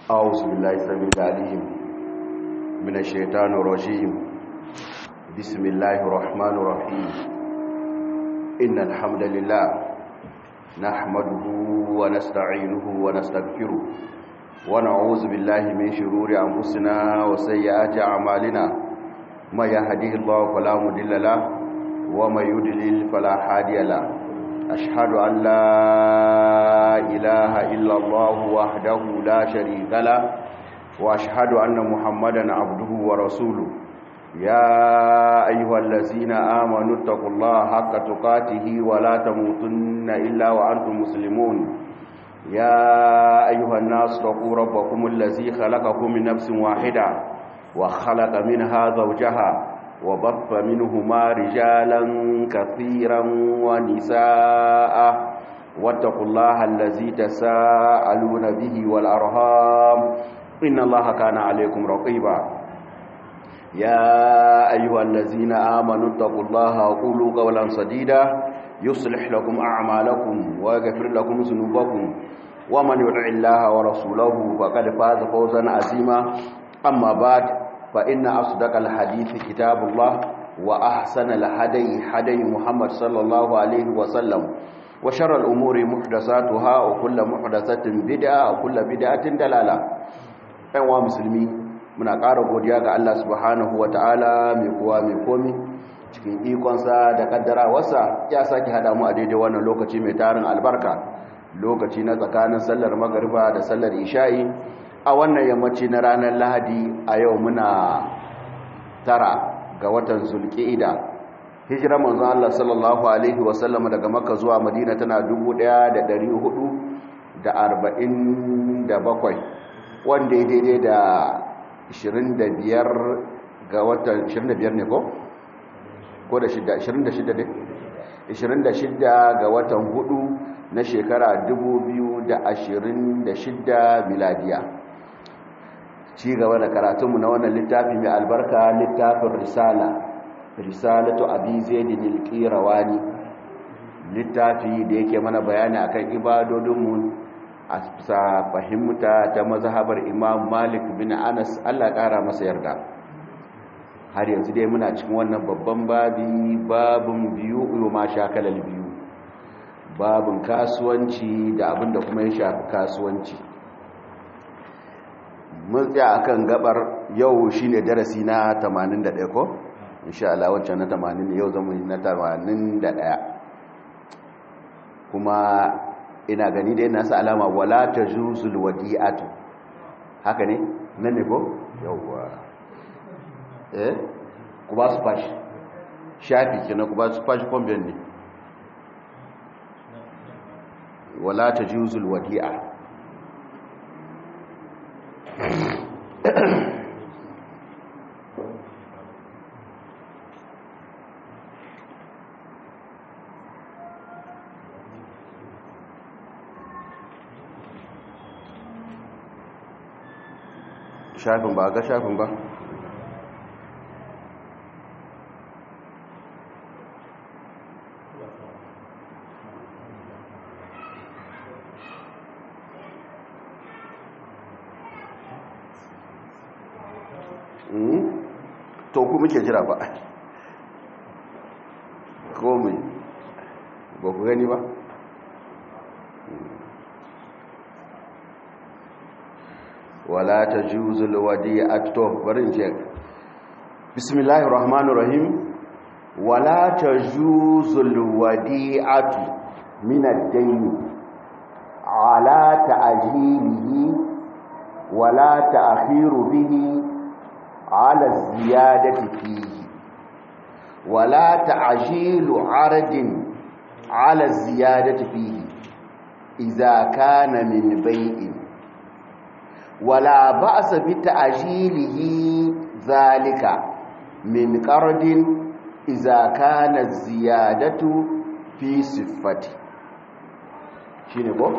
أعوذ بالله السميع العليم من الشيطان الرجيم بسم الله الرحمن الرحيم إن الحمد لله نحمده ونستعينه ونستغفره ونعوذ بالله من شرور أنفسنا وسيئات أعمالنا ما يهديه الله فلا مضل له وما يضلل فلا هادي له أشهد أن لا إله إلا الله وحده لا شريك له وأشهد أن محمدا عبده ورسوله يا أيها الذين آمنوا اتقوا الله حق تقاته ولا تموتن إلا وأنتم مسلمون يا أيها الناس اتقوا ربكم الذي خلقكم من نفس واحدة وخلق منها زوجها وبث منهما رجالا كثيرا ونساء واتقوا الله الذي تساءلون به والأرهام إن الله كان عليكم رقيبا يا أيها الذين آمنوا اتقوا الله وقولوا قولا سديدا يصلح لكم أعمالكم ويغفر لكم ذنوبكم ومن يطع الله ورسوله فقد فاز فوزا عظيما أما بعد فإن أصدق الحديث كتاب الله وأحسن الهدي هدي محمد صلى الله عليه وسلم وشر الأمور محدثاتها وكل محدثة بدعة وكل بدعة دلالة أيها مسلمين muna ƙara godiya ga Allah subhanahu wa ta'ala mai kowa mai komi cikin ikonsa da ƙaddarawarsa ya sake haɗa mu a daidai wannan lokaci mai tarin albarka lokaci na tsakanin sallar magariba da sallar isha'i a wannan yammaci na ranar lahadi a yau muna tara ga watan zulƙi'ida hijira manzon Allah sallallahu alaihi wasallam daga makka zuwa madina tana 1447 wanda ya daidai da 25 ga watan 25 ne ko? ko da 26 ne? 26 ga watan 4 na shekara 2026 miladiya ci gaba da karatunmu na wannan littafi mai albarka littafin risala risalatu abi zaidin al-qirawani littafi da yake mana bayani akan ibadodinmu a bisa fahimta ta mazhabar imam malik bin anas Allah kara masa yarda har yanzu dai muna cikin wannan babban babi babun biyu uyo ma shakalal biyu babun kasuwanci da abinda kuma ya shafi kasuwanci mun tsaya akan gabar yau shine darasi na 81 ko insha Allah wancan na 80 yau zamu yi na 81 kuma ina gani dai na sa alama wala tajuzul wadi'atu haka ne nan ne ko yawwa eh ku ba su fashi shafi kenan ku ba su fashi kwambiyan ne wala tajuzul wadi'a shafin ba ga shafin ba to ku muke jira ba komai ba ku gani ba wala ta juzul wadi'atu barin ce bismillahir rahmanir rahim wala ta juzul wadi'atu min ad-dayn ala ta'jilihi wala ta'khiru bihi ala ziyadati fihi wala ta'jilu 'aradin ala ziyadati fihi idza kana min bai'in ولا بأس بتأجيله ذلك من قرض إذا كان الزيادة في صفته shine ko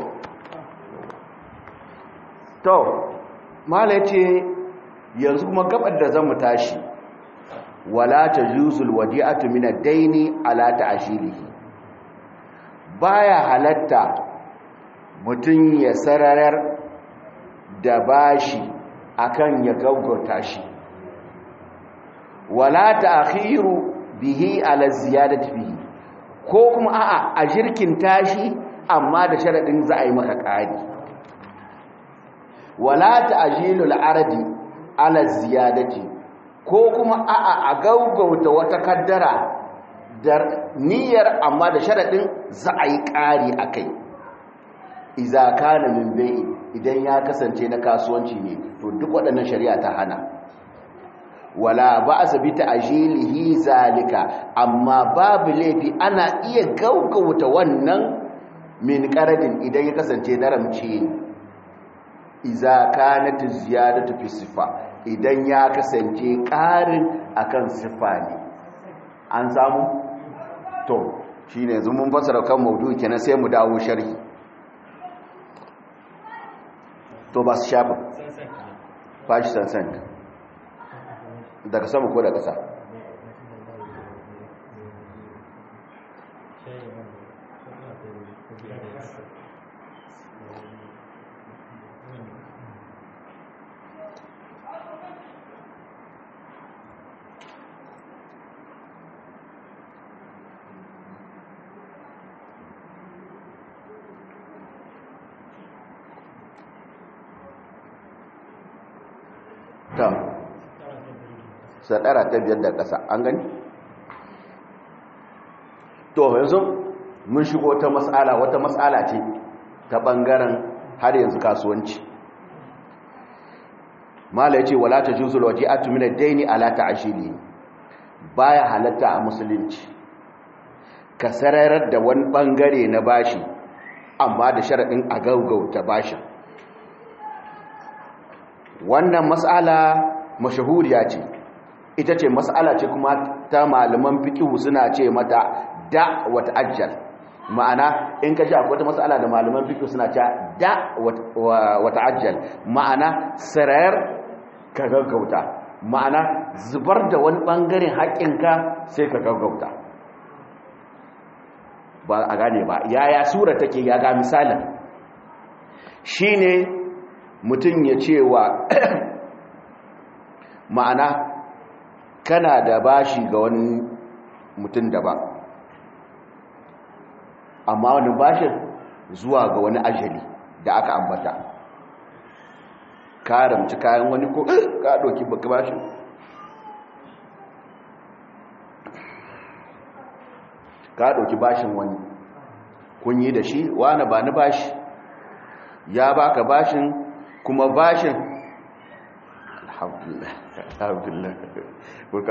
to mala ce yanzu kuma gabar da zamu tashi wala tajuzul wadi'atu min ad-daini ala ta'shilihi baya halatta mutun ya sararar da bashi akan ya gaggauta shi wala ta'khiru bihi ala ziyadati bihi ko kuma a'a a jirkin tashi amma da sharadin za a yi maka ƙari wala ta'jilul ardi ala ziyadati ko kuma a'a a gaugauta wata kaddara da niyyar amma da sharadin za a yi ƙari akai iza kana min bai idan ya kasance na kasuwanci ne to duk waɗannan shari'a ta hana wala ba'sa bi ta'jilihi zalika amma babu laifi ana iya gaugauta wannan min qaradin idan ya kasance daramci ne iza kanat ziyadatu fi sifa idan ya kasance ƙarin akan sifa ne an samu to shine yanzu mun fasara kan maudu'i kenan sai mu dawo sharhi to ba su shafa fashi sansan daga sama ko da ƙasa ta sadara ta biyar da ƙasa an gani to yanzu mun shigo ta matsala wata matsala ce ta ɓangaren har yanzu kasuwanci mala ya ce wala ta juzul waje a tuminar daini ala ta ashili baya halatta a musulunci ka sararar da wani ɓangare na bashi amma da sharaɗin a gaugauta bashin wannan matsala mashahuriya ce ita ce matsala ce kuma ta malaman fikihu suna ce mata da wata ajal ma'ana in ka sha wata matsala da malaman fikihu suna ce da wata ajal ma'ana sarayar ka gaggauta ma'ana zubar da wani bangaren haƙƙinka sai ka gaggauta ba a gane ba yaya sura take ya ga misalin shine mutum ya ce wa ma'ana kana da bashi ga wani mutum da ba amma wani bashin zuwa ga wani ajali da aka ambata ka ramci kayan wani ko ka ɗauki baka bashin ka ɗauki bashin wani kun yi da shi wani ba ni bashi ya baka bashin kuma bashin alhamdulillah alhamdulillah kuka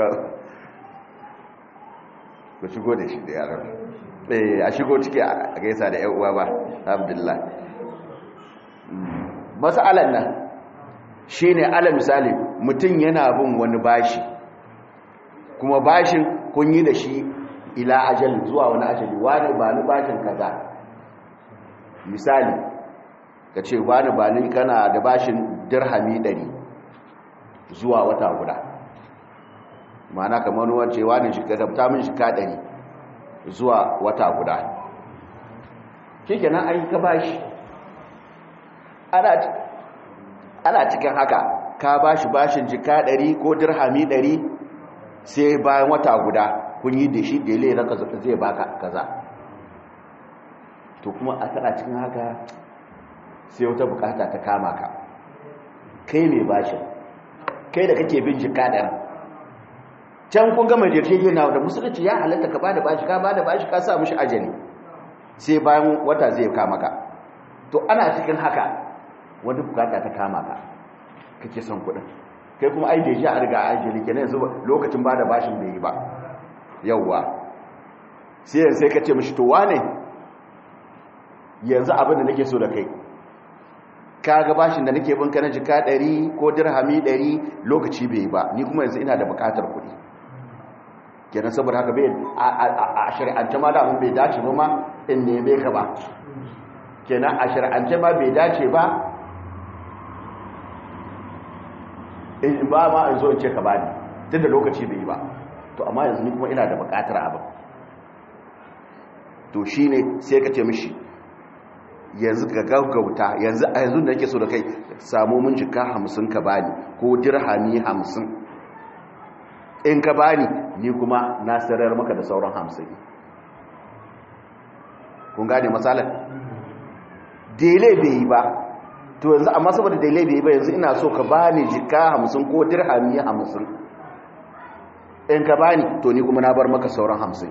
ku shigo da shi da yaran eh a shigo ciki a gaisa da 'yan uwa ba alhamdulillah masalan nan shine ala misali mutum yana bin wani bashi kuma bashin kun yi da shi ila ajali zuwa wani ajali wani ba ni bashin kaza misali ka ce wani ba ni kana da bashin dirhami ɗari zuwa wata guda ma'ana kamar wance wani shi ka min shi ka ɗari zuwa wata guda shi kenan an yi ka bashi ana cikin haka ka bashi bashin jika ɗari ko dirhami ɗari sai bayan wata guda kun yi da shi dele raka zai baka kaza to kuma a tana cikin haka sai wata bukata ta kama ka kai mai bashin kai da kake bin jika ɗari can kun gama yarjejena da musulunci ya halatta ka bada bashi ka bada bashi ka sa mishi ajali sai bayan wata zai kama ka to ana cikin haka wani bukata ta kama ka kake son kuɗin kai kuma ai da shi a riga ajali kenan yanzu lokacin bada bashin bai yi ba yawwa sai yanzu sai ka ce mishi to wane yanzu abin da nake so da kai ka ga bashin da nake bin kana jika 100 ko dirhami 100 lokaci bai yi ba ni kuma yanzu ina da bukatar kuɗi kenan saboda haka bai a shari'ance ma da mun bai dace ba ma in neme ka ba kenan a shari'ance ma bai dace ba in ba ma in zo in ce ka bani tun da lokaci bai yi ba to amma yanzu ni kuma ina da bukatar abin to shine sai ka ce mishi yanzu ga gaggauta yanzu a yanzu da yake so da kai samu mun jika hamsin ka bani ko dirhami hamsin in ka bani ni kuma na sarar maka da sauran hamsin kun gane matsalar dele bai yi ba to yanzu amma saboda dele bai yi ba yanzu ina so ka bani jika hamsin ko dirhami hamsin in ka bani to ni kuma na bar maka sauran hamsin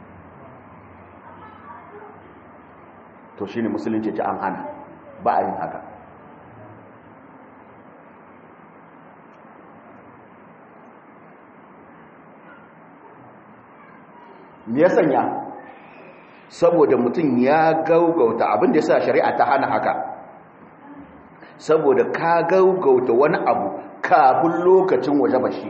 to shine musulunci ce an hana ba a yin haka me ya sanya saboda mutum ya gaugauta abinda ya sa shari'a ta hana haka saboda ka gaugauta wani abu kafin lokacin waje bashi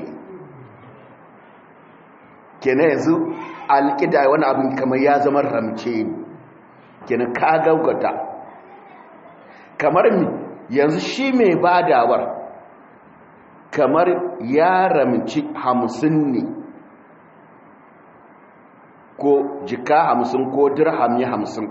kenan yanzu alƙida wani abin kamar ya zama ramce ne kenan ka gaugauta kamar mi yanzu shi mai badawar kamar ya ramci hamsin ne ko jika hamsin ko dirhami hamsin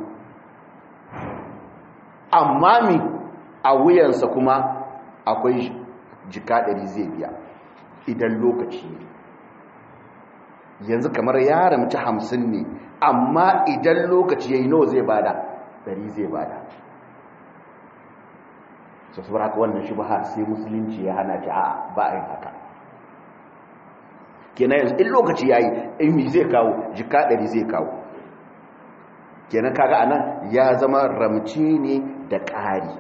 amma mi a wuyansa kuma akwai jika ɗari zai biya idan lokaci ne yanzu kamar ya ramci hamsin ne amma idan lokaci ya yi nawa zai bada ɗari zai bada su su haka wannan shi ba sai musulunci ya hana ci a ba a yin haka kenan yanzu in lokaci ya yi in zai kawo jika ɗari zai kawo kenan kaga anan ya zama ramce ne da ƙari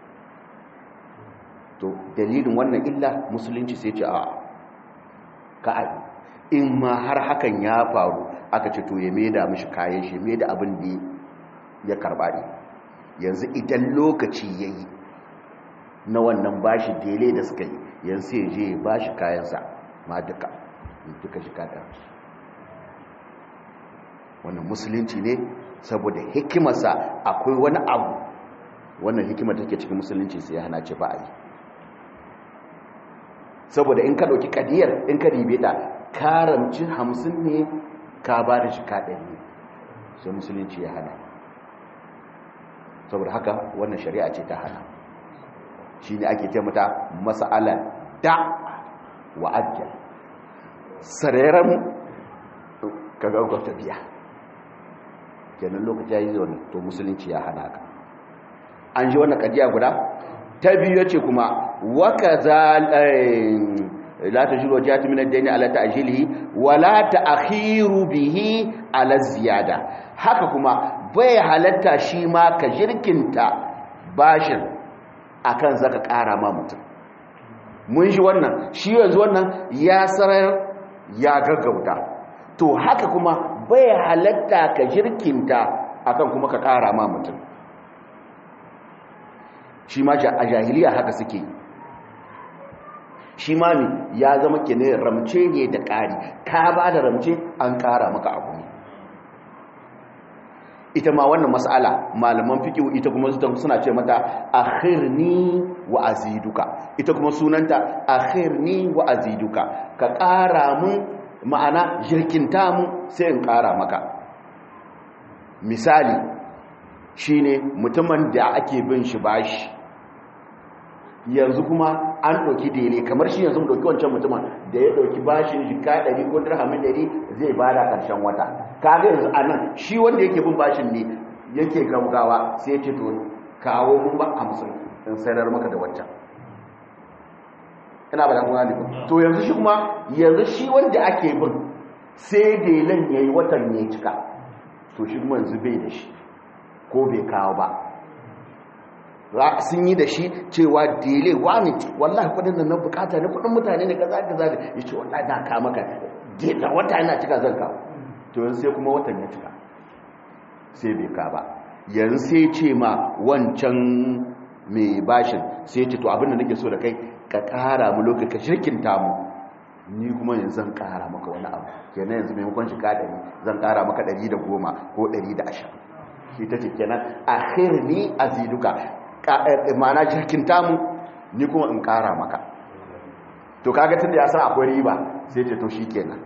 to dalilin wannan illa musulunci sai ce a ka'abi in ma har hakan ya faru aka ce to ya maida mishi kayan shi maida abin da ya karba ne yanzu idan lokaci ya yi na wannan bashi dele da suka yi yanzu ya je bashi kayansa ma duka duka shi kada wannan musulunci ne saboda hikimarsa akwai wani abu wannan hikimar take cikin musulunci sai ya hana ce ba a yi saboda in ka ɗauki kadiyar in ka ribe ta karamci hamsin ne ka ba da shi kaɗari sai musulunci ya hana saboda haka wannan shari'a ce ta hana shi ne ake ce mata masa'alar da wa'ajiyar sareren ka gaggauta biya kenan lokaci ya yi zaune to musulunci ya hana ka an ji wannan kadiya guda ta biyu ce kuma waka za la ta shiro jihati min ad-dayn ala ta'jilihi wa la ta'khiru bihi ala ziyada haka kuma bai halatta shi ma ka jirkinta bashin akan zaka ƙara ma mutum mun shi wannan shi yanzu wannan ya sarar ya gaggauta to haka kuma bai halatta ka jirkinta akan kuma ka ƙara ma mutum shi ma a jahiliya haka suke shi ma ne ya zama ke ne ramce ne da ƙari ka ba da ramce an ƙara maka abu ne ita ma wannan mas'ala malaman fikihu ita kuma suna ce mata akhirni wa aziduka ita kuma sunanta akhirni wa aziduka ka ƙara mun ma'ana jirkinta mu sai in ƙara maka misali shine mutumin da ake bin shi bashi yanzu kuma an ɗauki dele kamar shi yanzu ɗauki wancan mutumin da ya ɗauki bashin jika ɗari ko dirhamin ɗari zai ba da ƙarshen wata kaga yanzu a nan shi wanda yake bin bashin ne yake gaugawa sai ya ce to kawo mun ba hamsin in sayar maka da wancan ina ba da kuma ne to yanzu shi kuma yanzu shi wanda ake bin sai delen ya yi watan ya cika to shi kuma yanzu bai da shi ko bai kawo ba sun yi da shi cewa dele wani wallahi kudin da na bukata ne kudin mutane ne kaza kaza da ya ce wallahi na ka maka da wata yana cika zan kawo to yanzu sai kuma watan ya cika sai bai ka ba yanzu sai ce ma wancan mai bashin sai ce to abinda nake so da kai ka kara mu lokaci ka shirkinta mu ni kuma yanzu zan kara maka wani abu kenan yanzu maimakon shi ka ɗari zan kara maka ɗari da goma ko ɗari da ashirin ita ce kenan akhirni aziduka ma'ana jirkin tamu ni kuma in kara maka to kaga tunda ya san akwai riba sai ce to shikenan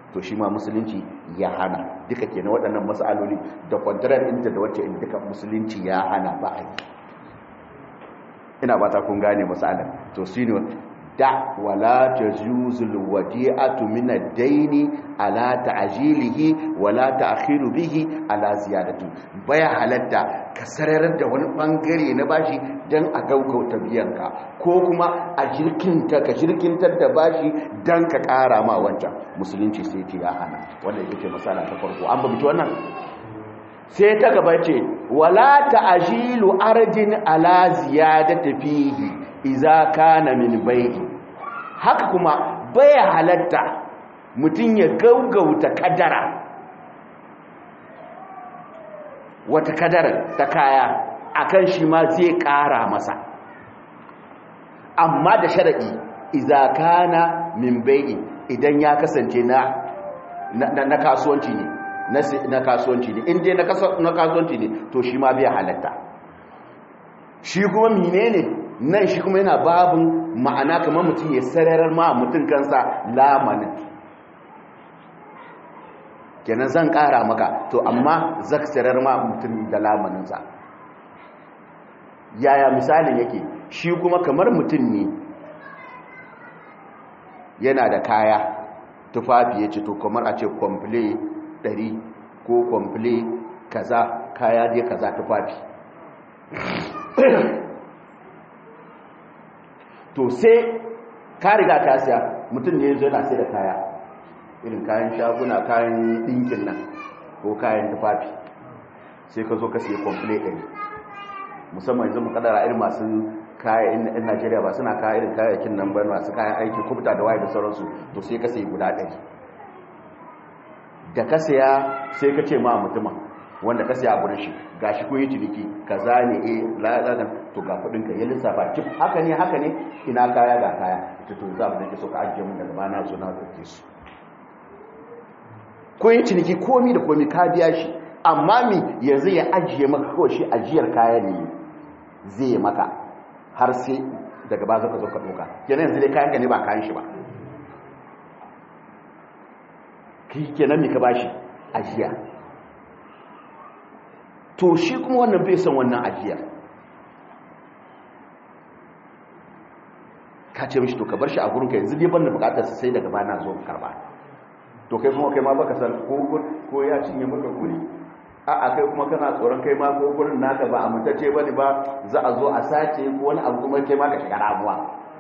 to shi ma musulunci ya hana duka kenan waɗannan matsaloli da kwantarar inda da wacce inda duka musulunci ya hana ba a yi ina ba ta kun gane matsalar to shi ne da wala tajuzul wadi'atu min ad-dayn ala ta'jilihi wala ta'khiru bihi ala ziyadatu baya halatta ka sararar da wani bangare na bashi dan a gaugauta biyanka ko kuma a jirkinta ka jirkintar da bashi dan ka kara ma wancan musulunci sai ce ya hana wanda yake masala ta farko an babu wannan sai ta gaba ce wala ta'jilu arjin ala ziyadati fihi iza kana min bai'i haka kuma baya halatta mutum ya gaugauta kadara wata kadara ta kaya akan shi ma zai kara masa amma da sharadi iza kana min bai'i idan ya kasance na na kasuwanci ne na kasuwanci ne in dai na kasuwanci ne to shi ma bai halatta shi kuma menene nan shi kuma yana babin ma'ana kamar mutum ya sararar ma mutum kansa lamanin kenan zan kara maka to amma zaka sarar ma mutum da lamaninsa yaya misalin yake shi kuma kamar mutum ne yana da kaya tufafi ya ce to kamar a ce kwamfile 100 ko kwamfile kaza kaya dai kaza tufafi to sai ka riga ka siya mutum ne yanzu yana sai da kaya irin kayan shaguna kayan ɗinkin nan ko kayan tufafi sai ka zo ka siya kwamfule ɗari musamman yanzu mu kadara irin masu kayan in najeriya ba suna kayan irin kayayyakin nan ba masu kayan aiki kubta da waye da sauransu to sai ka siya guda ɗari da ka siya sai ka ce ma mutumin wanda ka siya abin shi ga shi kun yi ciniki ka zane e la'adadan to ga kudinka ya lissafa cif haka ne haka ne ina kaya ga kaya ta to za mu da ke so ka ajiye mun daga bana zo na ɗauke su kun yi ciniki komi da komi ka biya shi amma mi yanzu ya ajiye maka kawai shi ajiyar kaya ne zai maka har sai daga ba zaka zo ka ɗauka kenan yanzu dai kayan ka ne ba kayan shi ba kenan mi ka bashi ajiya to shi kuma wannan bai son wannan ajiyar ka ce mishi to ka bar shi a gurinka yanzu dai banda bukatar sa sai daga bana zo karba to kai kuma kai ma baka san ko ko ya cinye maka guri a a kai kuma kana tsoron kai ma ko gurin naka ba a mutace bane ba za a zo a sace ko wani abu kuma kai ma ka shiga ramuwa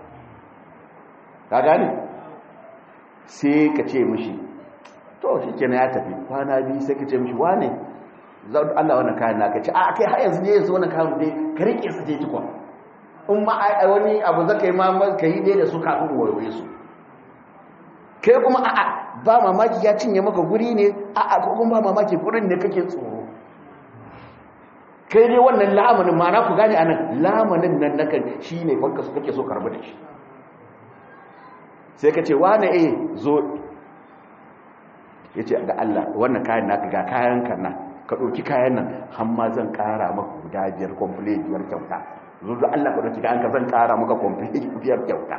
ka gane sai ka ce mishi to shi kenan ya tafi kwana biyu sai ka ce mishi wane Allah wannan kayan naka ce a kai har yanzu ne yanzu wannan kayan dai ka rike su dai tukun in ma wani abu zaka yi ma ka yi dai da su kafin wayoyi su kai kuma a'a ba mamaki ya cinye maka guri ne a'a ko kuma ba mamaki gurin ne kake tsoro kai dai wannan lamanin ma na ku gane anan lamanin nan nakan shine banka su kake so karbu da shi sai ka ce wane eh zo yace ga Allah wannan kayan naka ga kayan kan nan ka ɗauki kayan nan hamma zan ƙara maka guda biyar complete biyar kyauta zuzu Allah ka ɗauki kayan ka zan ƙara maka complete biyar kyauta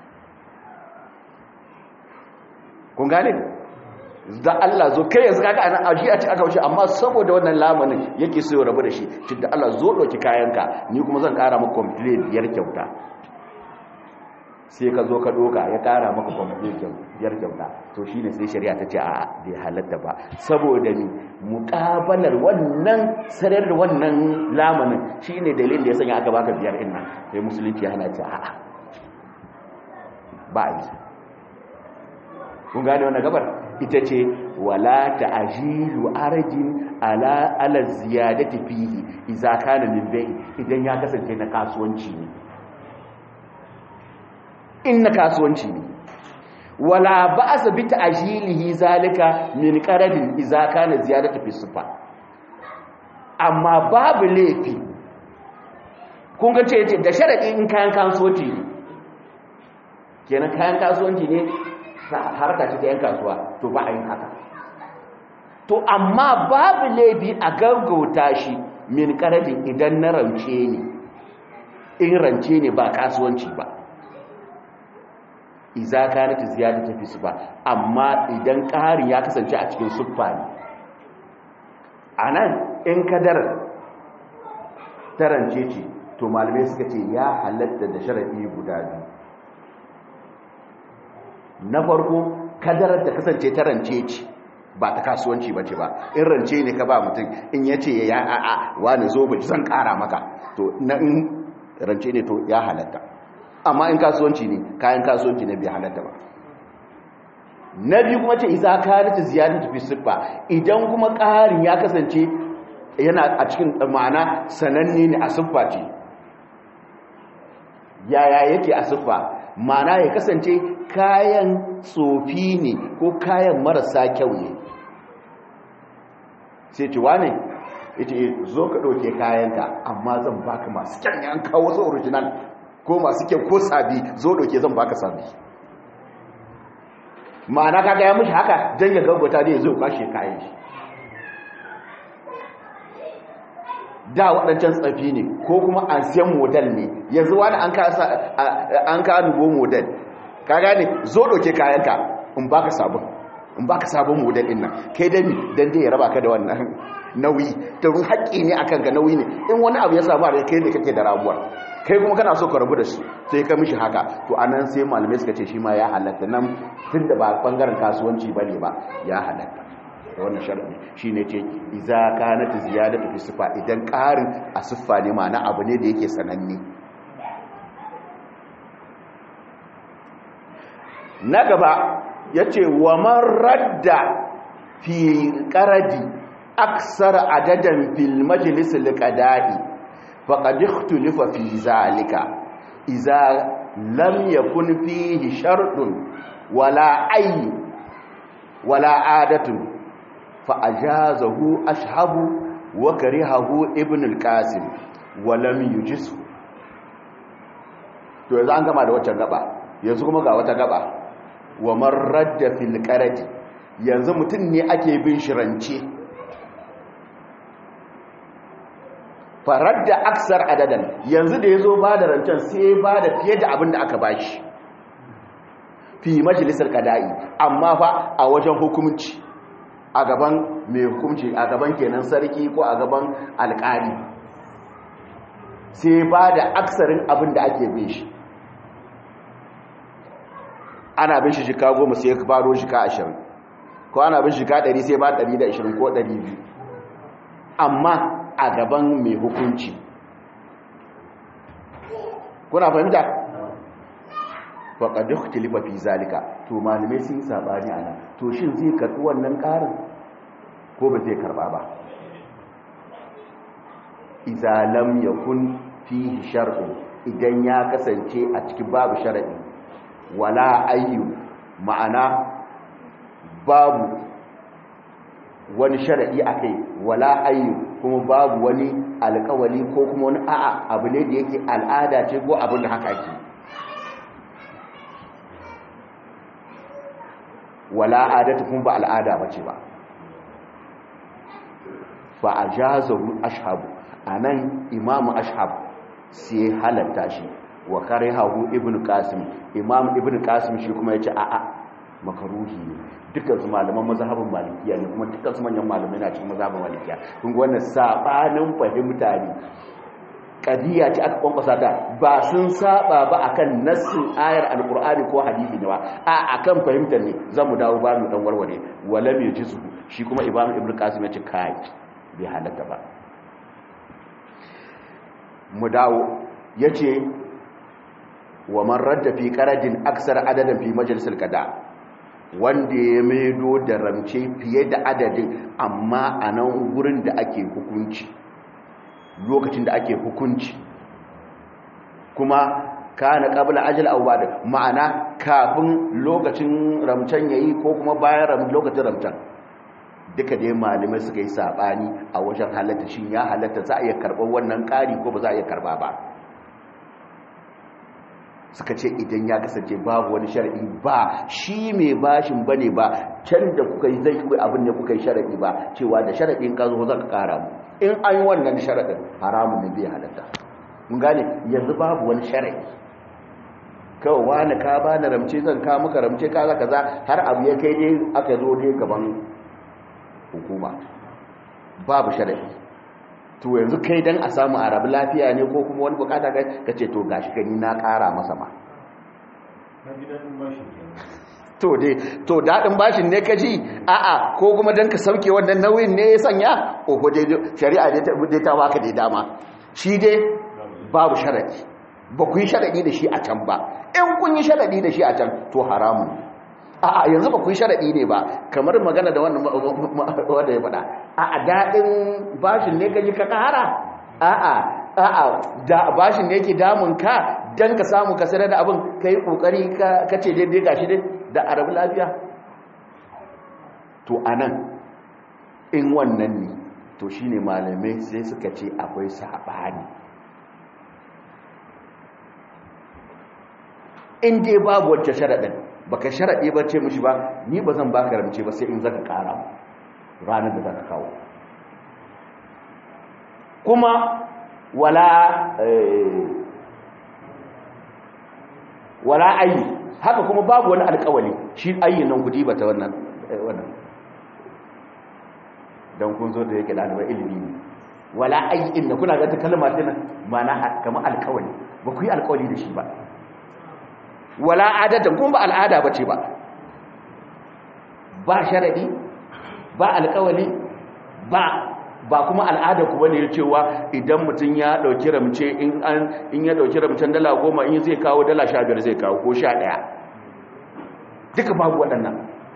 kun gane da Allah zo kai yanzu kaga ana ajiya ce aka wuce amma saboda wannan lamanin yake so rabu da shi tun da Allah zo ɗauki kayanka ni kuma zan ƙara maka complete biyar kyauta sai ka zo ka doka ya kara maka kwamfutar biyar kyauta to shi ne sai shari'a ta ce a bai halatta ba saboda ni muƙabalar wannan sanar da wannan lamanin shi ne dalilin da ya sanya aka baka biyar ina sai musulunci ya hana ce a ba a yi kun gane wannan gabar ita ce wala ta'jilu arjin ala ala ziyadati fihi idza kana min bai idan ya kasance na kasuwanci ne in na kasuwanci ne wala ba sa bi ta'jilihi zalika min qaradin idza kana ziyadatu fi sifa amma babu laifi kun ga ce da sharadi in kayan kasuwanci ne kenan kayan kasuwanci ne harka ce ta yan kasuwa to ba a yin haka to amma babu laifi a gaggauta shi min qaradin idan na rance ne in rance ne ba kasuwanci ba iza kanat ziyadatu fi sifa amma idan ƙarin ya kasance a cikin siffa ne anan in kadar tarance ce to malamai suka ce ya halatta da sharadi guda biyu na farko kadarar ta kasance tarance ce ba ta kasuwanci ba ce ba in rance ne ka ba mutum in ya ce ya a'a wani zo ba zan kara maka to na in rance ne to ya halatta amma in kasuwanci ne kayan kasuwanci ne bai halatta ba na biyu kuma ce isa karita ziyarta fi siffa idan kuma ƙarin ya kasance yana a cikin ma'ana sananne ne a siffa ce yaya yake a siffa ma'ana ya kasance kayan tsofi ne ko kayan marasa kyau ne sai ci wane ita zo ka ɗauke kayanka amma zan baka masu kyan yan kawo su original ko masu kyau ko sabi zo ɗauke zan baka sabi ma'ana kaga ya mushi haka don ya gaggata da ya zo kwashe kayan shi da waɗancan tsafi ne ko kuma an siyan model ne yanzu wani an ka nubo model ka gane zo ɗauke kayanka in baka sabon in baka sabon model ɗin nan kai dami don dai ya raba ka da wannan nauyi ta run haƙƙi ne akan ka nauyi ne in wani abu ya samu a kai ne kake da ramuwar kai kuma kana so ka rabu da shi sai ka mishi haka to anan sai malamai suka ce shi ma ya halatta nan tun da ba bangaren kasuwanci ba ne ba ya halatta da wannan sharadi shi ne ce iza kanat ziyadatu fi sifa idan ƙarin a siffa ne ma'ana abu ne da yake sananne na gaba yace wa man radda fi qaradi aksar adadan fil majlis al-qada'i faqad ikhtulifa fi zalika iza lam yakun fihi shartun wala ay wala adatun fa'ajazahu ashabu wa karihahu ibn al-qasim wa lam yujisu to yanzu an gama da waccan gaba yanzu kuma ga wata gaba wa marradda fil qarati yanzu mutum ne ake bin shirance faradda aksar adadan yanzu da yazo ba da rancen sai ba da fiye da abin da aka bashi fi majalisar qada'i amma fa a wajen hukunci a gaban mai hukunci a gaban kenan sarki ko a gaban alƙali sai ba da aksarin abin da ake bin shi ana bin shi shika goma sai ya baro shika ashirin ko ana bin shika ɗari sai ba ɗari da ashirin ko ɗari biyu amma a gaban mai hukunci kuna fahimta? faƙaɗe tilifa fi zalika to malamai sun saɓani a nan to shin zai karɓi wannan ƙarin ko ba zai karɓa ba izalam ya kun fi shar'u idan ya kasance a cikin babu sharaɗi wala ayyu ma'ana babu wani sharaɗi a kai wala ayyu kuma babu wani alƙawali ko kuma wani a'a abu ne da yake al'ada ce ko abin da haka ke wala adatu kun ba al'ada bace ba fa ajazahu ashabu anan imamu ashab sai halatta shi wa karihahu ibnu qasim imam ibnu qasim shi kuma yace a'a makaruhi ne dukkan su malaman mazhabin malikiya ne kuma dukkan su manyan malamai na cikin mazhabin malikiya kun ga wannan sabanin fahimta ne kadiya ce aka kwankwasa ta ba sun saba ba akan nassin ayar alkur'ani ko hadisi ne ba a akan fahimtar ne zamu dawo ba mu dan warware wala mai jisu shi kuma imam ibnu qasim ya ce kai bai halatta ba mu dawo yace wa man radda fi qaradin aksar adadan fi majalisar qada wanda ya maido da ramce fiye da adadin amma a nan gurin da ake hukunci lokacin da ake hukunci kuma kana qabla ajal aw ba'da ma'ana kafin lokacin ramcan yayi ko kuma bayan lokacin ramcan duka dai malamai suka yi sabani a wajen halatta shin ya halatta za a iya karɓar wannan ƙari ko ba za a iya karɓa ba suka ce idan ya kasance babu wani shar'i ba shi mai bashin bane ba can da kuka yi zai kuwa abin da kuka yi shar'i ba cewa da shar'in ka zo zaka kara mu in an yi wannan shar'in haramun ne bai halatta mun gane yanzu babu wani shar'i kawai wani ka ba na ramce zan ka maka ramce kaza kaza har abu ya kai dai aka zo dai gaban hukuma babu sharadi to yanzu kai dan a samu arabu lafiya ne ko kuma wani bukata ka ce to gashi gani na kara masa ma to dai to daɗin bashin ne ka ji a'a ko kuma don ka sauke wannan nauyin ne ya sanya ko dai shari'a dai ta baka dai dama shi dai babu sharaɗi ba ku yi sharaɗi da shi a can ba in kun yi sharaɗi da shi a can to haramun a'a yanzu ba ku yi sharaɗi ne ba kamar magana da wannan wanda ya faɗa a'a daɗin bashin ne ka ji ka ƙara a'a a'a da bashin ne ke damun ka dan ka samu ka sanar da abin ka yi ƙoƙari ka ce daidai gashi dai da arabu lafiya to anan in wannan ne to shine malamai sai suka ce akwai saɓani in dai babu wacce sharaɗin baka sharaɗe ba ce mishi ba ni ba zan baka ramce ba sai in zaka ƙara ranar da zaka kawo kuma wala wala ayi haka kuma babu wani alƙawali shi ayin nan kudi bata wannan wannan dan kun zo da yake ɗalibai ilimi ne wala ayi inda kuna ga ta kalma tana mana kamar alƙawali ba ku yi alƙawali da shi ba wala adatan kuma ba al'ada bace ba ba sharadi ba alƙawali ba ba kuma al'ada ku bane cewa idan mutum ya dauki ramce in an in ya dauki ramcen dala goma in zai kawo dala 15 zai kawo ko 11 duka babu waɗannan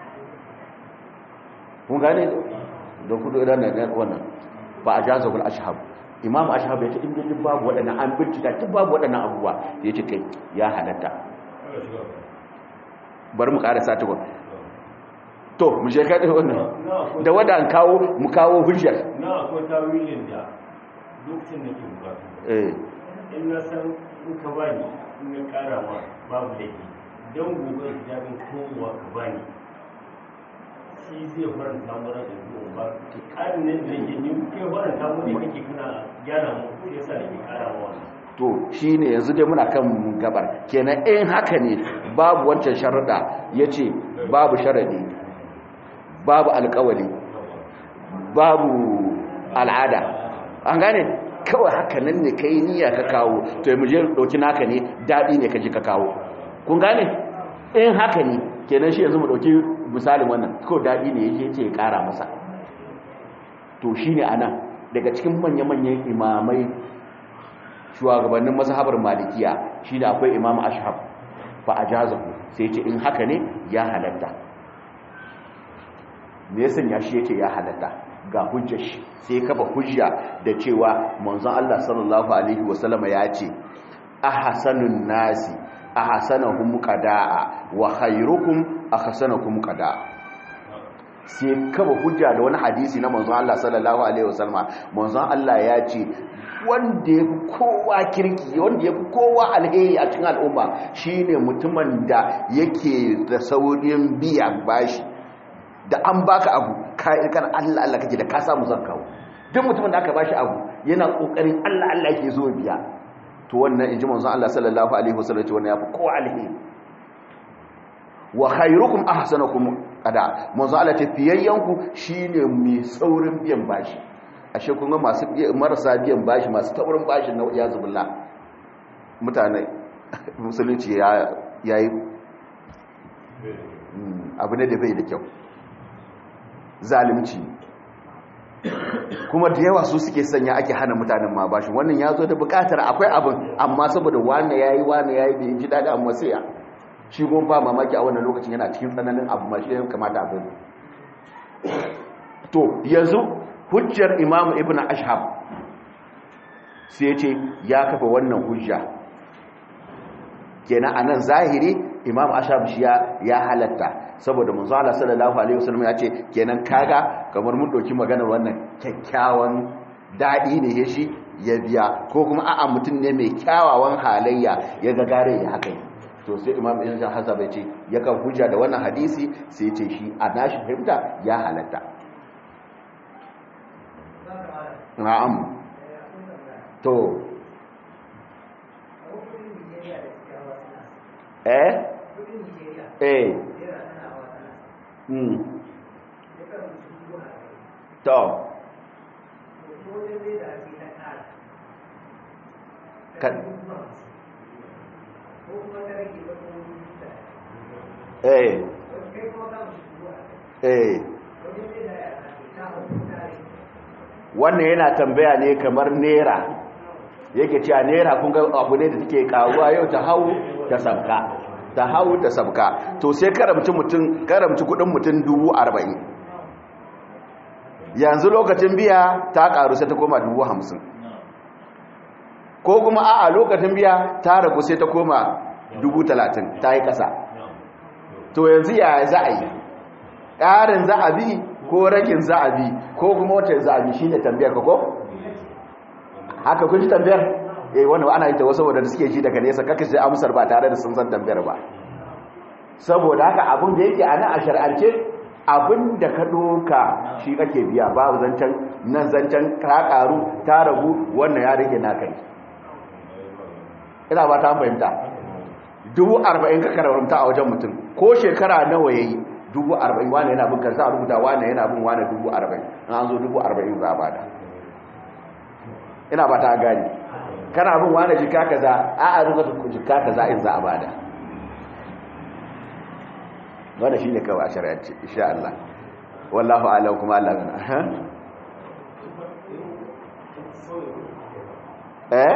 kun gane da kudu idan na wannan ba a jazabul ashhab imam ashhab ya ce in duk babu waɗannan an bincika duk babu waɗannan abubuwa ya ce kai ya halatta bari mu karasa ta gwamnati to mu je kaɗe wannan da wadda an kawo mu kawo hujjar na akwai tawilin da lokacin da ke bukatu eh in na san in ka bani in ya kara ma babu laifi don gobe da jami'in kowa ka bani shi zai faranta mara da zuwa ba ƙarin nan da yake ni kai faranta mu da kake kana gyara mu ko yasa da ke kara ma wannan to shi ne yanzu dai muna kan gabar kenan in haka ne babu wancan sharaɗa ya ce babu sharaɗi babu alkawali babu al'ada an gane kawai haka nan ne ka yi niyya ka kawo to yi muje ɗauki naka ne daɗi ne ka ji ka kawo kun gane in haka ne kenan shi yanzu mu ɗauki misalin wannan kawai daɗi ne ya ce ya ƙara masa to shi ne a nan daga cikin manya-manyan imamai shugabannin mazhabar malikiya shi da akwai imam ashab fa ajazahu sai ce in haka ne ya halatta me yasan ya shi yake ya halatta ga hujjar shi sai kafa hujja da cewa manzon Allah sallallahu alaihi wasallama ya ce ahsanun nasi ahsanuhum qadaa wa khairukum ahsanukum qadaa sai kafa hujja da wani hadisi na manzon Allah sallallahu alaihi wasallama manzon Allah ya ce wanda ya fi kowa kirki wanda ya fi kowa alheri a cikin al'umma shine mutumin da yake da saurin biya bashi da an baka abu kan Allah Allah kake da ka samu zan kawo duk mutumin da aka bashi abu yana kokarin Allah Allah yake zo biya to wannan inji manzon Allah sallallahu alaihi wasallam ce wannan yafi kowa alheri wa khairukum ahsanukum qada manzon Allah ce fiyayyanku shine mai saurin biyan bashi ashe kun ga masu marasa biyan bashi masu taurin bashi na ya zubillah mutane musulunci ya yayi abu ne da bai da kyau zalimci kuma da yawa su suke sanya ake hana mutanen ma bashi wannan ya zo da bukatar akwai abin amma saboda wane yayi wane yayi bai ji dadi amma sai ya shi gon ba mamaki a wannan lokacin yana cikin tsananin abu ma shi ya kamata abin to yanzu hujjar imam ibn ashab sai ya ce ya kafa wannan hujja kenan anan zahiri imam ashab shi ya halatta saboda manzo Allah sallallahu alaihi wasallam ya ce kenan kaga kamar mun doki maganar wannan kyakkyawan dadi ne ya shi ya biya ko kuma a'a mutum ne mai kyawawan halayya ya ga gare ya haka to sai imam ibn hazab ya ce ya kan hujja da wannan hadisi sai ya ce shi a nashi fahimta ya halatta na'am to eh eh mm to kan eh eh wannan yana tambaya ne kamar nera yake cewa nera kun ga abu ne da take karuwa yau ta hau ta sabka ta hau ta sabka to sai karamci mutum karamci kudin mutum dubu arba'in yanzu lokacin biya ta karu sai ta koma dubu hamsin ko kuma a'a lokacin biya ta ragu sai ta koma dubu talatin ta yi ƙasa to yanzu ya za a yi ƙarin za a bi ko rakin za a bi ko kuma wata za a bi shi ne tambayar ka ko? haka kun ji tambayar? eh wanda ana yi ta wasu wadanda suke ji daga nesa kaka sai amsar ba tare da sun san tambayar ba saboda haka abin da yake a nan a shar'ance abin da ka ɗoka shi kake biya babu zancen nan zancen ka ƙaru ta ragu wannan ya rage na kai ina ba ta fahimta dubu arba'in ka kararrumta a wajen mutum ko shekara nawa ya yi dubu arba'in wane yana bin karsa a rubuta wane yana bin wane dubu arba'in an zo dubu arba'in za a bada ina ba ta gani kana bin wane jika kaza a a rubuta jika kaza in za a bada wanda shi ne kawai a shari'arci insha Allah wallahu alam kuma Allah gana eh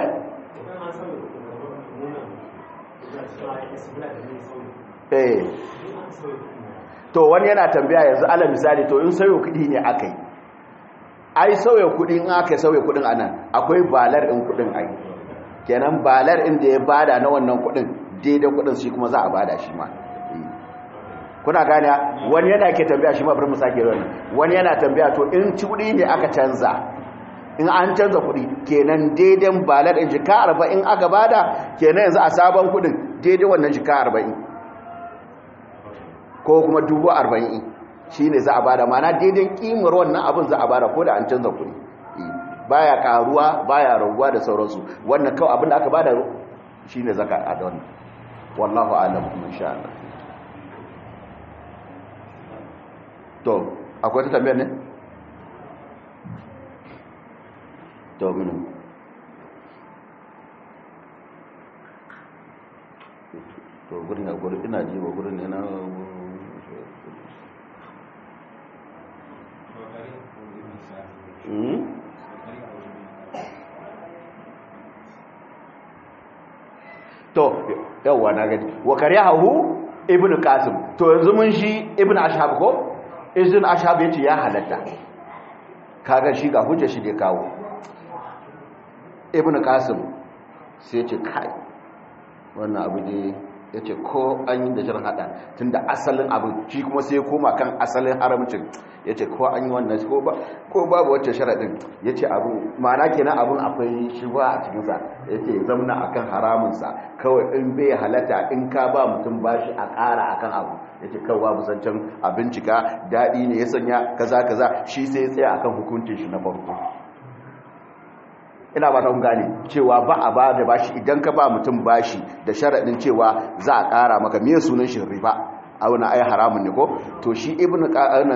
eh to wani yana tambaya yanzu ala misali to in sauyo kudi ne aka yi ai sauya kudi in aka sauya kudin anan akwai balar in kudin ai kenan balar inda ya bada na wannan kudin daidai kudin shi kuma za a bada shi ma kuna gane wani yana ke tambaya shi ma bari mu sake wani wani yana tambaya to in ci kudi ne aka canza in an canza kudi kenan daidai balar in jika 40 aka bada kenan yanzu a sabon kudin daidai wannan jika 40 ko kuma dubu arba'in shi ne za a bada mana daidai kimar wannan abin za a bada ko da an canza kuɗi baya karuwa baya raguwa da sauransu wannan kawai abin da aka bada shi ne zaka a da wannan wallahu alam kuma insha Allah to akwai ta tambayar ne to minu to gurin a gurin ina ji wa gurin ne na to yawwa na gani wa kariyahu ibn qasim to yanzu mun shi ibn ashab ko ibn ashab yace ya halatta kaga shi ga hujja shi da kawo ibn qasim sai yace kai wannan abu ne ya ce ko an yi da shirin hada tun da asalin abin shi kuma sai koma kan asalin haramcin ya ce ko an yi wannan ko babu wacce sharaɗin ya ce abu ma'ana kenan abin akwai shiwa a cikinsa ya ce zamna a kan haramunsa kawai in bai halatta in ka ba mutum bashi a ƙara a kan abu ya ce kawai babu zancen a bincika daɗi ne ya sanya kaza kaza shi sai ya tsaya a kan hukuncin shi na farko ina ba ta gane cewa ba a ba da bashi idan ka ba mutum bashi da sharaɗin cewa za a ƙara maka miye sunan shi riba a wani ayi haramun ne ko to shi ibn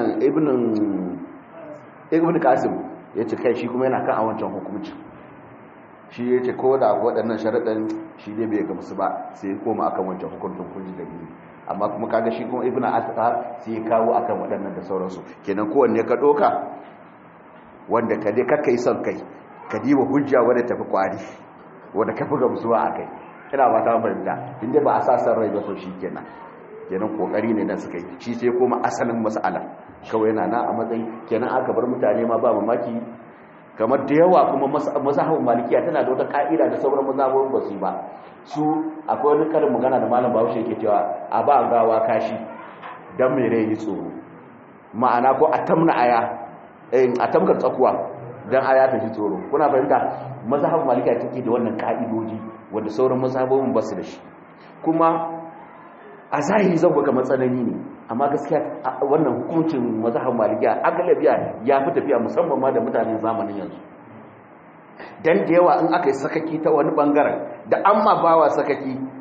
ibn qasim ya ce kai shi kuma yana kan a wancan hukumci shi ya ce ko da waɗannan sharaɗin shi ne bai gamsu ba sai koma akan wancan hukuncin kunji da biyu amma kuma kaga shi kuma ibn asqa sai ya kawo akan waɗannan da sauransu kenan kowanne ka ɗoka wanda ka dai kakkai son kai ka diba hujja wadda tafi kwari wadda kafi gamsuwa a kai ina ba ta fahimta inda ba a sa san rai ba to shi kenan kenan kokari ne nan suka yi shi sai koma asalin mas'ala kawai yana na a matsayi kenan aka bar mutane ma ba mamaki kamar da yawa kuma mazhabin malikiya tana da wata ka'ida da sauran mazhabin ba su ba su akwai wani karin magana da malam bahaushe yake cewa a ba gawa kashi dan mai rai tsoro ma'ana ko a tamna aya a tamkar tsakuwa dan aya ta ji tsoro kuna fahimta mazhabin malikiya take da wannan ka'idoji wanda sauran mazhabobin ba su da shi kuma a zahiri zan ga matsanani ne amma gaskiya wannan hukuncin mazhabin malikiya agalabiya ya fi tafiya musamman ma da mutanen zamanin yanzu dan da yawa in aka yi sakaki ta wani bangaren da an ma bawa sakaki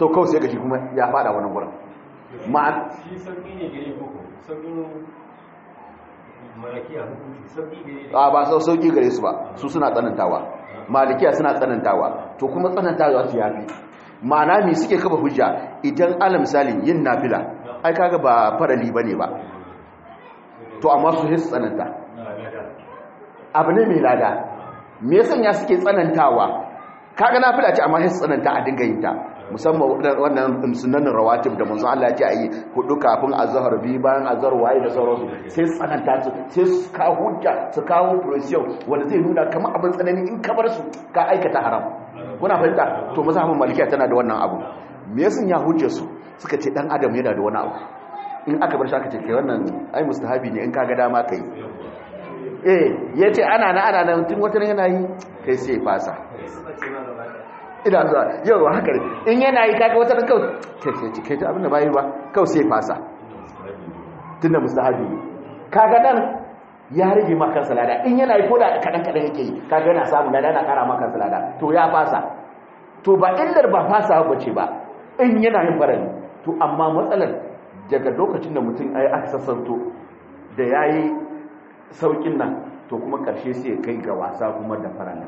to kawai sai gashi kuma ya fada wani gurin ma'an shi sauƙi ne gare koko sauƙin malakiya hukunci sauƙi gare a ba sau sauki gare su ba su suna tsanantawa malikiya suna tsanantawa to kuma tsanantawa su yafi ma'ana me suke kafa hujja idan ala misali yin nafila ai kaga ba farali bane ba to amma su sai su tsananta abu ne mai lada me yasa ya suke tsanantawa kaga nafila ce amma sai su tsananta a dinga yin ta musamman wannan sunanin rawatib da manzo Allah ya ce ayi hudu kafin azhar bi bayan azhar waye da sauransu sai su tsananta su sai su kawo hujja su kawo pressure wanda zai nuna kamar abin tsanani in ka bar su ka aikata haram kuna fahimta to mazhabin malikiya tana da wannan abu me yasa ya hujja su suka ce dan adam yana da wani abu in aka bar shi aka ce kai wannan ai mustahabi ne in kaga dama kai eh yace ana na ana nan tun wata yana yi kai sai fasa ina zuwa yau haka in yana yi kaga wata kawai kai sai kai ta abin da bayi ba kawai sai fasa tunda mustahabi ne kaga dan ya rage maka salada in yana yi koda kadan kadan yake yi kaga yana samu lada yana kara maka salada to ya fasa to ba illar ba fasa ba ce ba in yana yin farali to amma matsalar daga lokacin da mutum ai aka sassanto da yayi saukin nan to kuma karshe sai kai ga wasa kuma da farali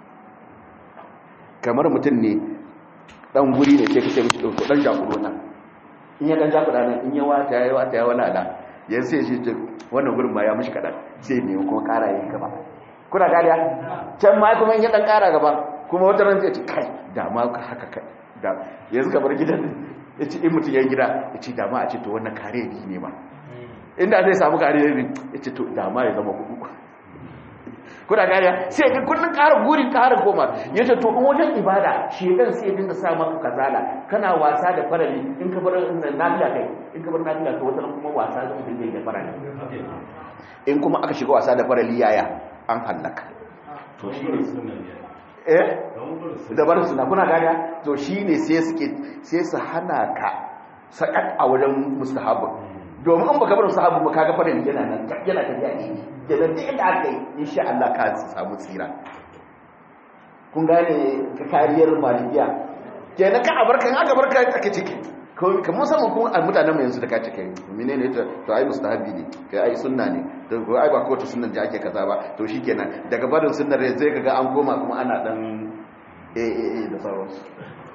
kamar mutum ne dan guri ne sai kace mishi dauko dan jakuro nan in ya dan jakura nan in ya wata ya wata ya wala da yanzu sai shi ce wannan gurin ma ya mishi kadan sai ne kuma kara yin gaba kuna gariya can ma kuma in ya dan kara gaba kuma wata ran zai ce kai da ma haka kai da yanzu ka bar gidan ya ce in mutum ya gida ya ce da ma a ce to wannan kare ne ma inda zai samu kare ne ya ce to da ma ya zama hudu kuna gariya sai ga kullun ƙara gurin ƙara koma yace to in wajen ibada shedan sai ya dinga sa maka kazala kana wasa da farali in ka bar nafila kai in ka bar nafila to wata kuma wasa da dinga da farali in kuma aka shiga wasa da farali yaya an halaka to shi ne eh da bar suna kuna gariya to shine sai suke sai su hana ka sakat a wajen mustahabu domin in baka bar mustahabu ba kaga farali yana nan yana tafiya ne da duk inda aka yi insha Allah ka samu tsira kun gane ka kariyar malikiya kenan ka abarka in aka barka ake ciki ka musamman kun mutanen mai yanzu da ka cike menene to to ai mustahabi ne kai ai sunna ne to ko ai ba ko ta sunnan da ake kaza ba to shikenan daga barin sunnar zai kaga an koma kuma ana dan eh eh eh da sauransu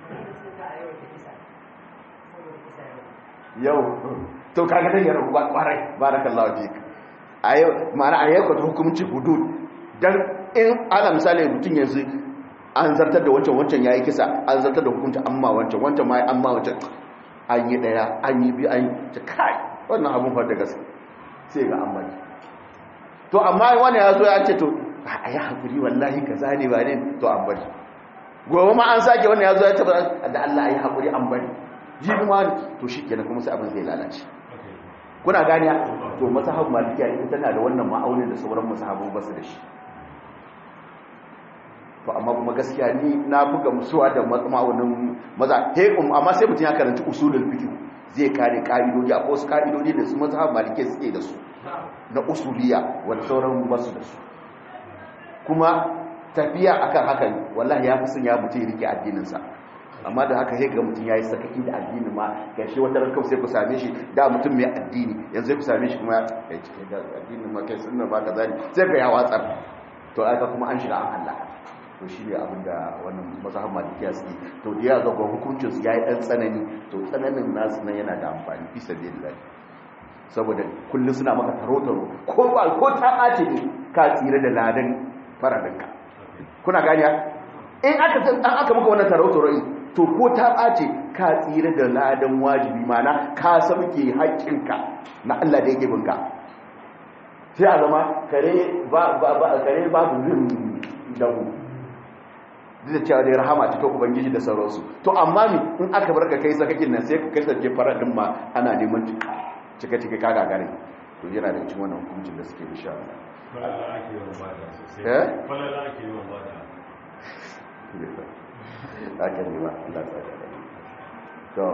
yau to kaga dai yaro kwarai barakallahu fik a yau ma'ana a yau hukumci hudud don in ana misali mutum yanzu an zartar da wancan wancan ya yi kisa an zartar da hukunci amma wancan wancan ma amma wancan an yi daya an yi biyu an yi ta kai wannan abin far da gaske sai ga an bari to amma wani ya zo ya ce to a yi haƙuri wallahi ka zane ba ne to an bari gobe ma an sake wani ya zo ya ce da Allah a yi haƙuri an bari jibi ma to shi kenan kuma sai abin zai lalace kuna ganiya to mazhabin malikiya ita tana da wannan ma'aunin da sauran mazhabu ba su da shi to amma kuma gaskiya ni na buga musuwa da ma'aunin maza he amma sai mutum ya karanci usulul fiqh zai kare ka'idodi akwai wasu ka'idodi da su mazhabin malikiya suke da su na usuliya wanda sauran ba su da su kuma tafiya akan hakan wallahi ya fi son ya mutum rike addinin sa amma da haka sai ga mutum yayi sakaki da addini ma gashi wata ran sai ku same shi da mutum mai addini yanzu ku same shi kuma ya ce da addinin ma kai sunna ba kaza ne sai ga ya watsar to aka kuma an shiga an Allah to shi ne abin da wannan mazhabin malikiya suke to da ya ga hukuncin su yayi dan tsanani to tsananin nasu nan yana da amfani fi sabilillah saboda kullun suna maka taro taro ko ba ko ta ɓace ne ka tsira da ladan faradinka kuna ganiya in aka san an aka maka wannan taro taro to ko ta ɓace ka tsira da ladan wajibi mana ka sauke haƙƙinka na Allah da yake binka sai a zama kare ba ba kare babu rin damu duk da cewa dai rahama ta ta ubangiji da sauransu to amma mi in aka bar ka kai sakakin nan sai ka kasance faradin ma ana neman cika cika kaga gare to yana da cikin wannan hukuncin da suke insha Allah falala ake yawan bada sosai eh falala ake yawan bada haka ne ba Allah ta to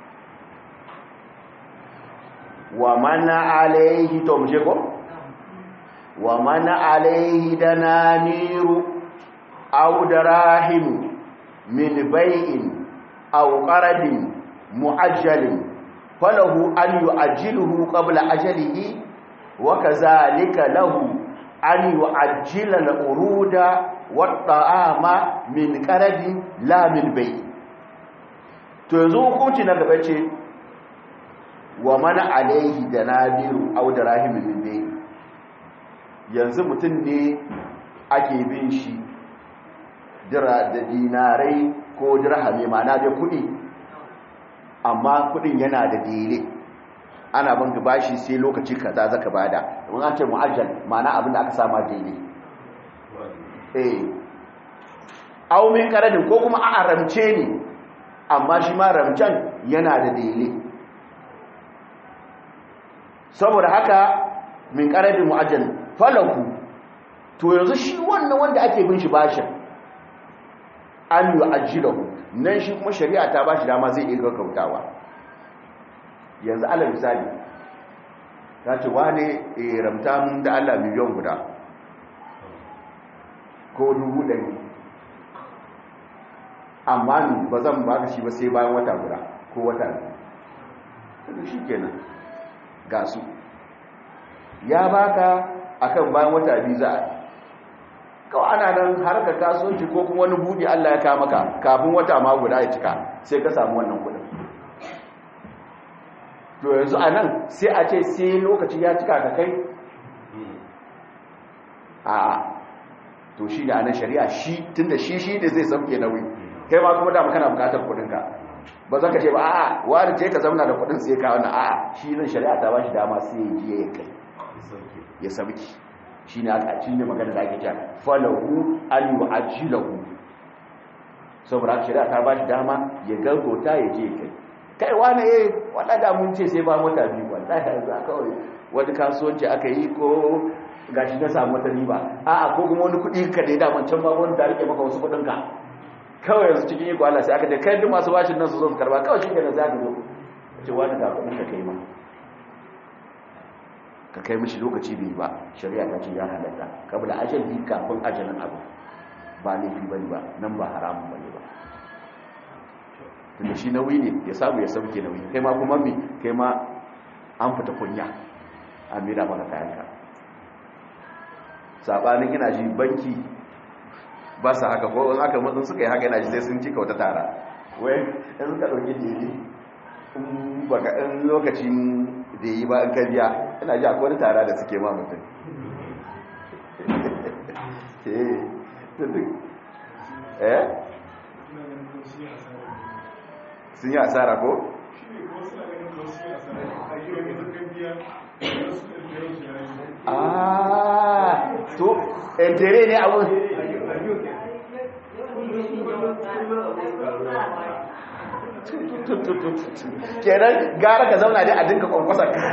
wa man alaihi to muje ko wa man alaihi dananiru aw darahim min bai'in aw qaradin mu'ajjalin falahu an yu'ajjiluhu qabla ajalihi wa kadhalika lahu an yu'ajjila al-uruda wat-ta'ama min qaradin la min bay to yanzu hukunci na gaba ce wa mana alaihi da nabiru au da rahimin min bay yanzu mutum ne ake bin shi dira da dinarai ko dirhami ma'ana da kudi amma kudin yana da dele ana banka bashi sai lokaci kaza zaka bada mun an ce mu'ajjal ma'ana abin da aka sama dele eh aw min qaradin ko kuma a ramce ne amma shi ma ramcan yana da dele saboda haka min qaradin mu'ajjal falahu to yanzu shi wannan wanda ake bin shi bashin an yi ajilahu nan shi kuma shari'a ta ba shi dama zai iya gaggautawa yanzu ala misali ta ce wane ramta mun da allah miliyan guda ko dubu ɗari amma ni ba zan ba shi ba sai bayan wata guda ko wata biyu shi kenan ga su ya baka akan bayan wata biyu za a kawai ana nan harkar kasuwanci ko kuma wani buɗe Allah ya kama ka kafin wata ma guda ya cika sai ka samu wannan kudin to yanzu a nan sai a ce sai lokaci ya cika ka kai a to shi da anan shari'a shi tunda shi shi ne zai sauke nauyi kai ma kuma dama kana bukatar kudinka ba za ka ce ba a'a wani ce ka zauna da kudin sai ka wannan a'a shi nan shari'a ta ba shi dama sai ya je ya kai ya sauki shi ne aka cinye magana da ake cewa falahu an yi ajilahu saboda shari'a ta ba shi dama ya gargota ya je kai kai wane eh wanda da mun ce sai ba mota biyu wallahi yanzu aka kawai wani kasuwanci aka yi ko gashi na samu wata riba a'a ko kuma wani kuɗi ka da ya daman can ba wani da rike maka wasu kuɗin ka kawai yanzu cikin iko Allah sai aka da kai duk masu bashin nan su zo su karba kawai shi kenan za ka zo ce wani da kuɗin ka kai ma ka kai mishi lokaci bai ba shari'a ta ce ya halatta kabla ajali kafin ajalin abu ba laifi bane ba nan ba haramun bane ba tunda shi nauyi ne ya samu ya sauke nauyi kai ma kuma mi kai ma an fita kunya an mira maka kayanka sabanin ina ji banki ba su haka ko in aka mutum suka yi haka ina ji sai sun cika wata tara wai in suka ɗauki jini in baka in lokacin da yi ba in ka biya ina ji akwai wani tara da suke ma mutum eh sun yi asara ko? ah to entere ne abun kenan gara ka zauna dai a dinka kwankwasar ka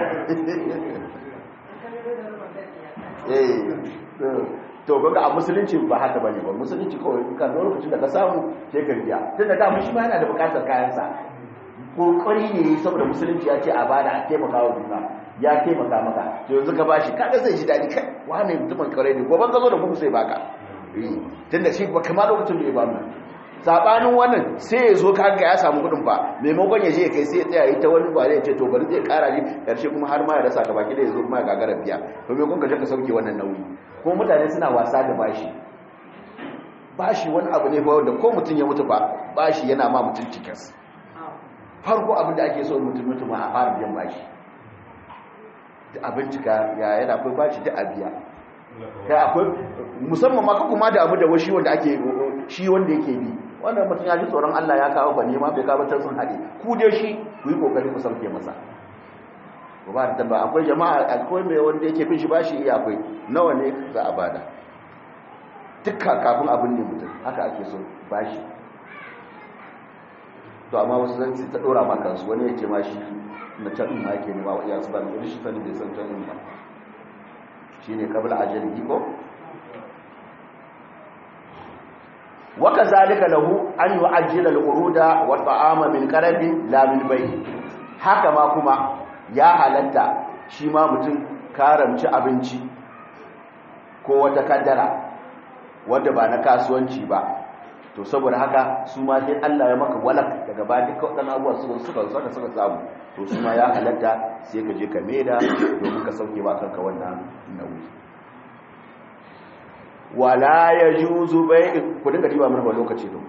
to kaga a musulunci ba haka bane ba musulunci kawai kan lokacin da ka samu sai ka biya tun da dama shi ma yana da bukatar kayansa kokari ne saboda musulunci ya ce a bada a taimaka wa juna ya taimaka maka to yanzu ka bashi kaga zai ji dadi kai wani mutumin kare ne goban ka zo da kuma sai baka tun da shi ba kama lokacin da ya ba mu sabanin wannan sai ya zo kaga ya samu kudin ba maimakon ya je ya kai sai ya tsaya yi ta wani bare ya ce to bari zai kara ne karshe kuma har ma ya rasa gaba da ya zo kuma ya gagara biya to maimakon ka je ka sauke wannan nauyi ko mutane suna wasa da bashi bashi wani abu ne wanda ko mutum ya mutu ba bashi yana ma mutum cikas farko abin da ake so mutum mutum a fara biyan bashi da abincika ya yana akwai bashi da abiya kai akwai musamman ma kuma da abu da washi wanda ake shi wanda yake bi wannan mutum ya ji tsoron Allah ya kawo ba nema bai kawo ta sun haɗe ku dai shi ku yi kokari ku sauke masa ba da ba akwai jama'a akwai mai wanda yake bin shi bashi iya akwai nawa ne za a bada dukka kafin abin ne mutum haka ake so bashi to amma wasu zan ta dora ma kansu wani yake ma shi na can ma yake nema wa iya su ba da shi sani bai san can ba shine kabla ajali ko waka zalika lahu an yu'ajjila al-uruda wa ta'ama min qarabin la min bay haka ma kuma ya halatta shi ma mutum karamci abinci ko wata kaddara wadda ba na kasuwanci ba to saboda haka su ma sai Allah ya maka walak daga ba duka waɗannan abubuwa suka suka suka suka samu to su ma ya halatta sai ka je ka maida domin ka sauke ba kanka wannan nauyi wala yajuzu bai ku dinga diba mana lokaci to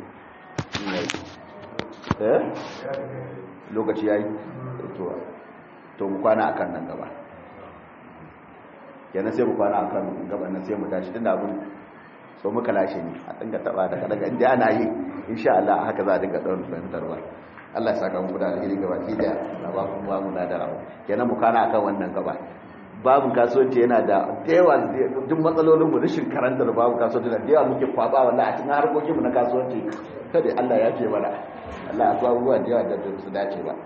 eh lokaci yayi to to mu kwana akan nan gaba kenan sai mu kwana akan gaban nan sai mu tashi tunda abun so muka lashe ne a dinga taba da daga inda ana yi insha Allah haka za a dinga tsawon fahimtarwa Allah ya saka muku da alheri gaba ki da na ba ku ba mu na da rawa kenan mu kana akan wannan gaba babu kasuwanci yana da yawa duk matsalolin mu rashin karantar babu kasuwanci da yawa muke kwaba wallahi a cikin harkokin mu na kasuwanci kada Allah ya ce mana Allah ya kawo abubuwa da yawa da su dace ba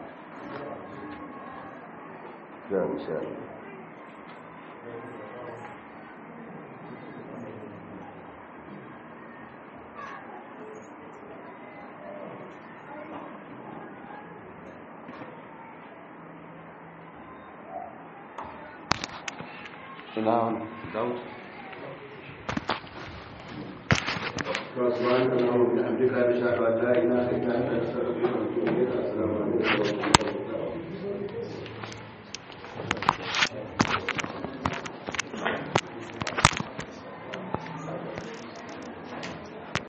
ya insha Allah ina daud سبحانك اللهم وبحمدك اشهد ان لا اله الا انت استغفرك واتوب اليك السلام عليكم